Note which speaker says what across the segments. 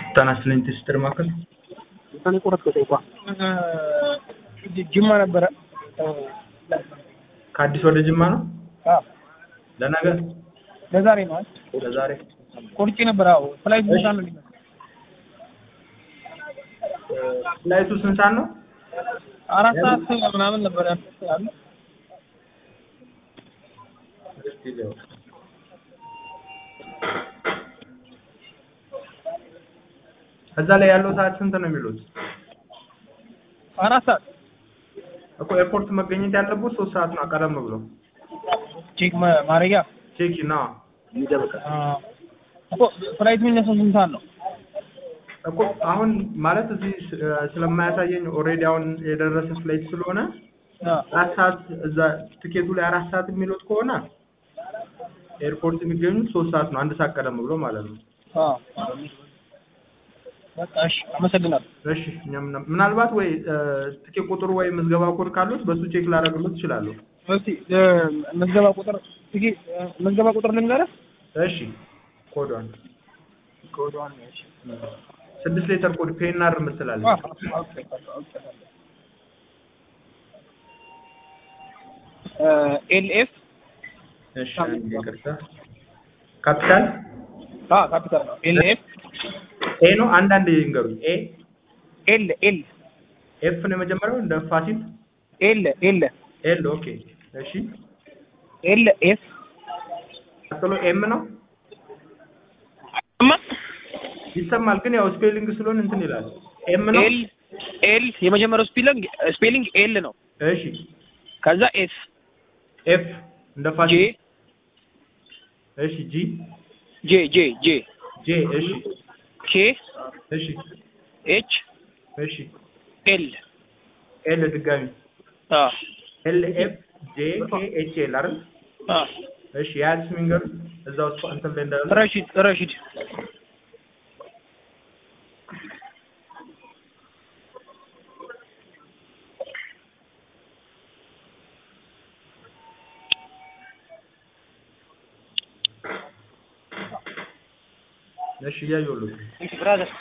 Speaker 1: ጤና ይስጥልኝ ትስጥር ማዕከል
Speaker 2: እኔ ቁረጥ ከጠይቋ ጅማ ነበረ
Speaker 1: ከአዲስ ወደ ጅማ ነው ለነገ
Speaker 2: ለዛሬ ነው አይደል?
Speaker 1: ለዛሬ
Speaker 2: ቆርጬ ነበር። አዎ ፍላይት ቦታ ነው የሚመስለው።
Speaker 1: ፍላይቱ ስንት ሰዓት ነው?
Speaker 2: አራት ሰዓት ምናምን ነበር ያሉ
Speaker 1: እስኪ ሊያው እዛ ላይ ያለው ሰዓት ስንት ነው የሚሉት?
Speaker 2: አራት ሰዓት
Speaker 1: እኮ ኤርፖርት መገኘት ያለበት ሶስት ሰዓት ነው ቀደም ብሎ
Speaker 2: ቼክ ማ- ማድረጊያ
Speaker 1: ቼክ ና
Speaker 2: አ፣ እኮ ፍላይት የሚነሳው ስንት ሰዓት ነው?
Speaker 1: እኮ አሁን ማለት እዚህ ስ- ስለማያሳየኝ ኦልሬዲ አሁን የደረሰ ፍላይት ስለሆነ
Speaker 2: አ፣
Speaker 1: አራት ሰዓት እዛ ትኬቱ ላይ አራት ሰዓት የሚሉት ከሆነ ኤርፖርት የሚገኙት ሶስት ሰዓት ነው አንድ ሰዓት ቀደም ብሎ ማለት ነው
Speaker 2: አ። በቃ እሺ፣ አመሰግናለሁ።
Speaker 1: እሺ እኛም ምና- ምናልባት ወይ እ፣ ትኬት ቁጥሩ ወይ ምዝገባ ኮድ ካሉት በሱ ቼክ ላደርግሎት እችላለሁ
Speaker 2: እስቲ እ፣ ምዝገባ ቁጥር እስኪ እ፣ ምዝገባ ቁጥር ልንገርህ።
Speaker 1: እሺ ኮዷን ስድስት ሌተር ኮድ ፔናር
Speaker 2: አ፣
Speaker 1: ምትላለች
Speaker 2: ኦኬ፣ ኦኬ። እ፣ ኤልኤፍ
Speaker 1: እሺ አንዴ ይቅርታ ካፒታል
Speaker 2: አ፣ ካፒታል ነው። ኤልኤፍ
Speaker 1: ኤ ነው አንዳንድ ይንገሩኝ ኤ
Speaker 2: ኤል ኤል
Speaker 1: ኤፍ ነው የመጀመሪያው እንደ ፋሲል
Speaker 2: ኤል ኤል
Speaker 1: ኤል ኦኬ እሺ
Speaker 2: ኤል ኤፍ
Speaker 1: ቀጥሎ ኤም ነው
Speaker 2: እማ
Speaker 1: ይሰማል ግን ያው ስፔሊንግ ስለሆነ እንትን ይላል ኤም ነው
Speaker 2: ኤል ኤል የመጀመሪያው ስፔሊንግ ስፔሊንግ ኤል ነው።
Speaker 1: እሺ
Speaker 2: ከዛ ኤፍ
Speaker 1: ኤፍ እንደ
Speaker 2: ጄ
Speaker 1: ፋሲል እሺ ጂ
Speaker 2: ጄ ጄ ጄ
Speaker 1: ጄ እሺ
Speaker 2: ኬ
Speaker 1: እሺ
Speaker 2: ኤች
Speaker 1: እሺ
Speaker 2: ኤል
Speaker 1: ኤል ድጋሚ
Speaker 2: አ
Speaker 1: ኤል ኤፍ ጄ ኬ ኤች ኤል አይደል
Speaker 2: አ
Speaker 1: እሺ ያዝ ሚንገር እዛው ውስጥ እንትን ላይ እንዳለ
Speaker 2: ረሺድ ረሺድ
Speaker 1: እሺ እያየሁልህ
Speaker 2: ብራዘር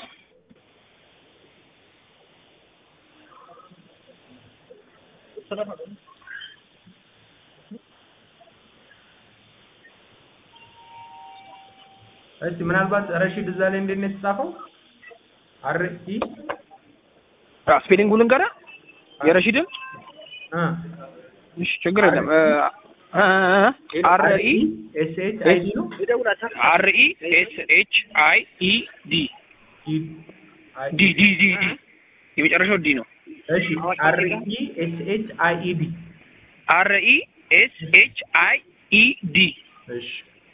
Speaker 1: እስቲ ምናልባት ረሺድ እዛ ላይ እንዴት ነው የተጻፈው? አር ኢ
Speaker 2: አ ስፔሊንጉን ልንገርህ የረሺድን
Speaker 1: አ
Speaker 2: እሺ ችግር የለም አር ኢ
Speaker 1: ኤስ ኤች አይ ዲ ነው
Speaker 2: አር ኢ ኤስ ኤች አይ ኢ ዲ
Speaker 1: ኢ አይ
Speaker 2: ዲ ዲ ዲ ዲ የመጨረሻው ዲ ነው።
Speaker 1: እሺ አር ኢ ኤስ ኤች አይ ኢ ዲ
Speaker 2: አር ኢ ኤስ ኤች አይ ኢ ዲ
Speaker 1: እሺ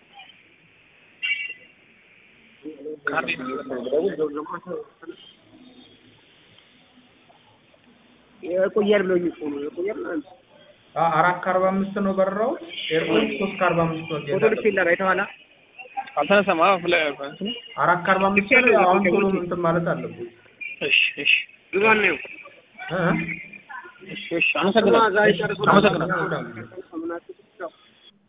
Speaker 3: የቆያል ብለው እኮ ነው የቆያል ማለት ነው።
Speaker 1: አ አራት ከአርባ አምስት ነው በረራው ኤርፖርት ሶስት ከአርባ አምስት ነው
Speaker 3: ፎቶ ልክ ይላል አይተዋላ
Speaker 2: አልተነሳም። አዎ ፍለ እንትኑ
Speaker 1: አራት ከአርባ አምስት ነው አሁን ቶሎ እንትን ማለት አለብን
Speaker 2: እሺ እሺ
Speaker 3: ብዙን ነው
Speaker 1: እ
Speaker 2: እሺ እሺ አመሰግናለሁ።
Speaker 3: ዛሬ ጨርሶ
Speaker 2: አመሰግናለሁ።
Speaker 1: እ